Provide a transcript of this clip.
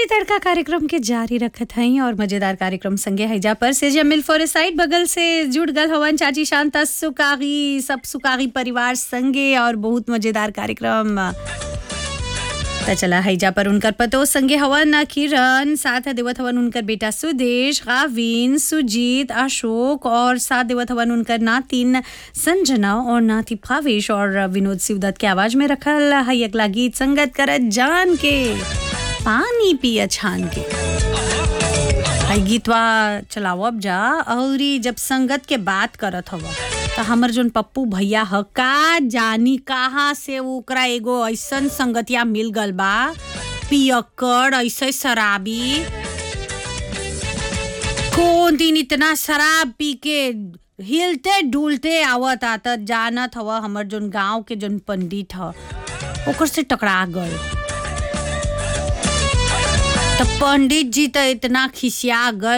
तड़का कार्यक्रम के जारी रखत हई और मजेदार कार्यक्रम संगे हैजा पर से जमिल फोरेसाइड बगल से जुड़ गल हवन चाची शांता सुकागी सब सुकागी परिवार संगे और बहुत मजेदार कार्यक्रम त चला हैजा पर उनकर पतो संगे हवन किरण साथ देवत हवन उनकर बेटा सुदेश गाविन सुजीत अशोक और साथ देवत हवन उनकर नातिन संजना और नाती भावेश और विनोद सिवदत्त के आवाज में रखल है अगला गीत संगत करत जान के पानी पिया छान के है गीतवा चलाओ अब जा औरी जब संगत के बात करत हव त हमर जोन पप्पू भैया ह का जानी कहाँ से ओकरा एगो ऐसन संगतिया मिल गल बा पियक्कड़ ऐसे शराबी कौन दिन इतना शराब पी के हिलते डुलते आवत आता जानत हव हमर जोन गांव के जोन पंडित ह ओकर से टकरा गल त पंडित जी त इतना खिसिया गल